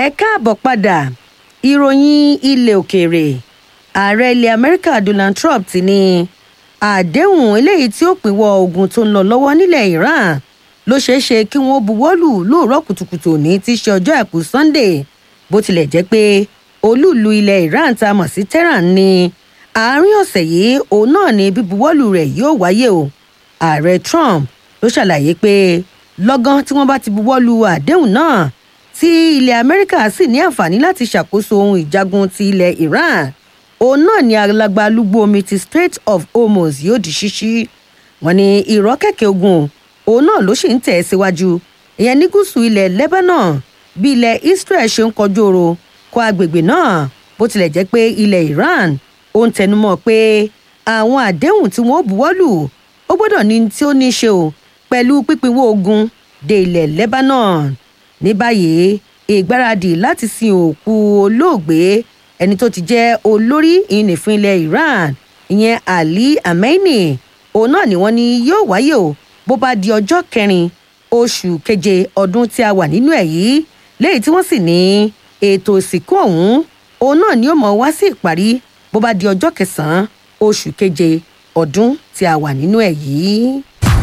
ẹ káàbọ̀ padà ìròyìn ilẹ̀ òkèèrè ààrẹ ilẹ̀ amẹ́ríkà donald trump ti ní àdéhùn eléyìí tí ó pínwọ́ ogun tó ń lọ lọ́wọ́ nílẹ̀ iran ló ṣeé ṣe kí wọ́n buwọ́lù lóòrọ̀ kùtùkùtù òní tí í ṣe ọjọ́ àìkú sunday bó tilẹ̀ jẹ́ pé olúùlú ilẹ̀ iran tá a mọ̀ sí tehran ní àárín ọ̀sẹ̀ yìí òun náà ni bíbuwọ́lù rẹ̀ yóò wáyé o ààrẹ trump ló ṣàlàyé pé lọ́gán tí wọ́n bá ti buwọ́lù àdéhùn náà tí ilẹ̀ amẹ́ríkà sì ní àǹfààní láti ṣàkóso ohun ìjagun ti ilẹ̀ iran òun náà ni alagbalúgbó omi ti strait of hormuz yóò di ṣíṣí wọn ni ìrọ́kẹ̀kẹ̀ ogun òun náà ló sì ń tẹ̀ síwájú ìyẹn ní gúúsù ilẹ̀ lebanon bí ilẹ̀ israel ṣe ń kọjú oro kọ agbègbè náà bó tilẹ̀ jẹ́ pé ilẹ̀ iran ó ń tẹnumọ́ pé àwọn àdéhùn tí wọ́n buwọ́lù ó gbọ́dọ̀ ní tí ó ní í ṣe o pẹ̀lú pípínwó ogun dé ilẹ̀ lebanon ní báyìí ìgbáradì láti sin òkú olóògbé ẹni tó ti jẹ́ olórí ìnìfín ilẹ̀ iran ìyẹn ali amenei òun náà ni wọ́n ní yóò wáyé o bó bá di ọjọ́ kẹrin oṣù keje ọdún tí a wà nínú ẹ̀ yìí léyìí tí wọ́n sì ní ètò ìsìnkú ọ̀hún òun náà ni ó mọ̀ wá sí ìparí bó bá di ọjọ́ kẹsàn-án oṣù keje ọdún tí a wà nínú ẹ̀ yìí.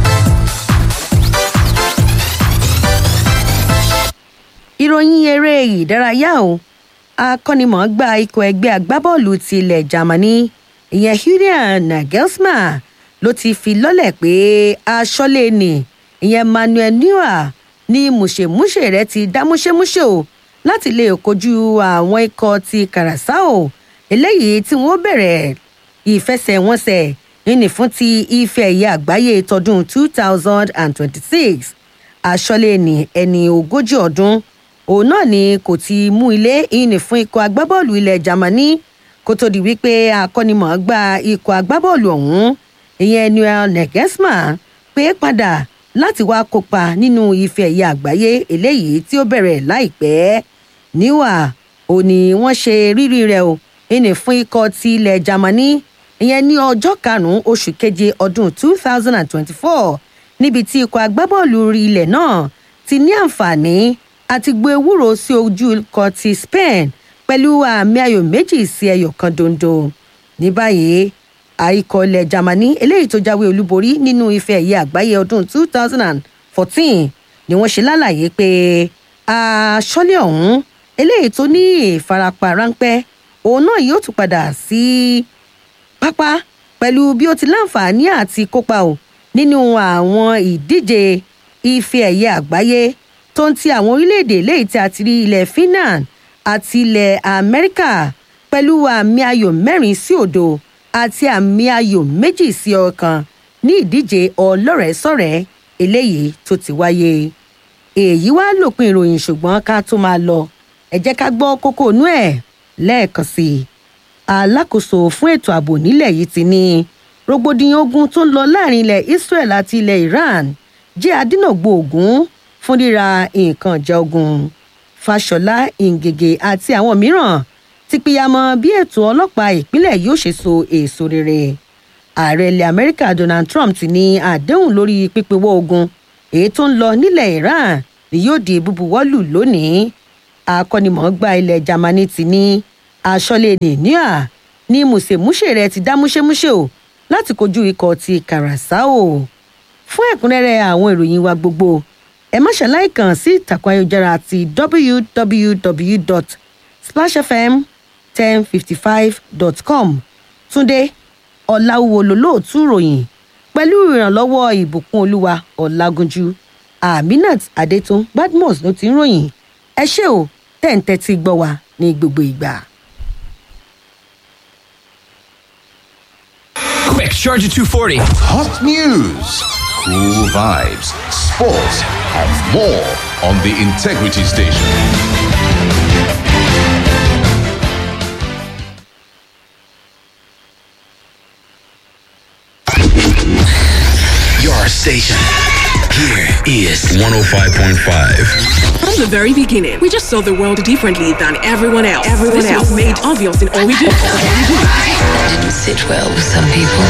ìròyìn eré ìdárayá o akọ́nimọ̀ọ́gbá ikọ̀ ẹgbẹ́ agbábọ́ọ̀lù ti ilẹ̀ germany ìyẹn julian nagelsmann ló ti fi lọ́lẹ̀ pé aṣọ́lé ni ìyẹn manuel neuer ní mùṣemúṣe rẹ̀ ti dá múṣemúṣe o láti lè kojú àwọn ikọ̀ ti karasao eléyìí tí wọ́n bẹ̀rẹ̀ ìfẹsẹ̀wọnsẹ̀ nínú fún ti ife ẹ̀yẹ àgbáyé tọdún two thousand and twenty-six aṣọ́lé ni ẹni ogójì ọdún òun náà ni kò ti mú ilé ìní fún ikọ̀ agbábọ́ọ̀lù ilẹ̀ germany kó tó di wípé akọ́nimọ̀ọ́gbá ikọ̀ agbábọ́ọ̀lù ọ̀hún ìyẹn noel negesma pé padà láti wá kópa nínú ife ẹ̀yẹ àgbáyé eléyìí tí ó bẹ̀rẹ̀ láìpẹ́ níwà ò ní wọ́n ṣe rírí rẹ̀ o ìní fún ikọ̀ ti ilẹ̀ germany ìyẹn ní ọjọ́ karùn-ún oṣù keje ọdún two thousand and twenty-four níbi tí ikọ̀ agbábọ́ọ̀lù ilẹ̀ náà ti ní àǹfààní àti gbé ewúro sí ojú ikọ̀ ti spain pẹ̀lú àmì ayò méjì sí ẹyọ kan dondo ní báyìí àìkọ̀ ilẹ̀ germany eléyìí tó jáwé olúborí nínú ife ẹ̀yẹ àgbáyé ọdún two thousand and fourteen ni wọ́n ṣe lálàyé pé aṣọ́lé ọ̀hún eléyìí tó ní ìfarapa ráńpẹ́ òun náà yóò tún padà sí pápá pẹ̀lú bí ó ti láǹfààní àti kópa o nínú àwọn ìdíje ife ẹ̀yẹ àgbáyé tó ń ti àwọn orílẹ̀-èdè léyìí tí a ti rí ilẹ̀ finland àti ilẹ̀ amẹ́ríkà pẹ̀lú àmì ayò mẹ́rin sí òdo àti àmì ayò méjì sí ọ̀kan ní ìdíje ọlọ́rẹ̀ẹ́sọ̀rẹ́ eléyìí tó ti wáyé. èyí wá lòpin ìròyìn ṣùgbọ́n ká tó máa lọ ẹ jẹ́ ká gbọ́ kókó inú ẹ̀ lẹ́ẹ̀kan sí i. alákòóso fún ètò ààbò nílẹ̀ yìí ti ní rògbòdìyàn ogun tó ń lọ láàrin ilẹ̀ israel àti ilẹ̀ iran jẹ́ adínàgbò ogun fún ríra nǹkan ìjà ogun fàṣọlá ìngègè àti àwọn mìíràn ti pìyàmọ bí ètò ọlọ́pàá ìpínlẹ̀ yóò ṣe so èso rere ààrẹ ilẹ̀ amẹ́ríkà donald trump ti ní àdéhùn lórí pípéwọ́ ogun èyí tó ń lọ nílẹ̀ iran ni yóò di búbuwọ́lù lónìí akọ́nimọ̀ọ́gbá ilẹ̀ germany ti ní aṣọ́lé nìníà ní mùsèmúṣe rẹ̀ ti dá múṣémúṣe o láti kojú ikọ̀ ti karasao fún ẹ̀kúnrẹ́rẹ́ àwọn ìròyìn wa gbogbo ẹ má ṣàlàyé kàn sí ìtàkùn ayélujára ti www.splashfm1055.com túnde ọ̀làwùwò lólóòtú ròyìn pẹ̀lú ìrànlọ́wọ́ ìbùkún olúwa ọ̀làgúnjú aminat adétún badmus ló ti ń ròyìn ẹ ṣé o tẹ̀ǹtẹ̀ ti gbọ́ wa ní gbogbo ìgbà. Quick, Charger 240. Hot news, cool vibes, sports, and more on the Integrity Station. Your station. Here is 105.5. From the very beginning, we just saw the world differently than everyone else. Everyone this else was made obvious in all we do. That didn't sit well with some people.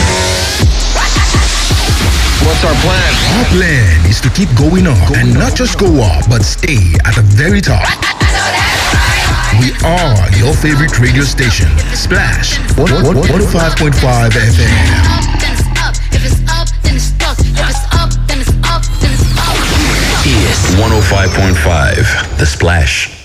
What's our plan? Our plan is to keep going up and not just go up, but stay at the very top. We are your favorite radio station, Splash 105.5 FM. then it's up. If it's up, then it's stuck. If it's up, then it's up, then it's up. Is 105.5 The Splash.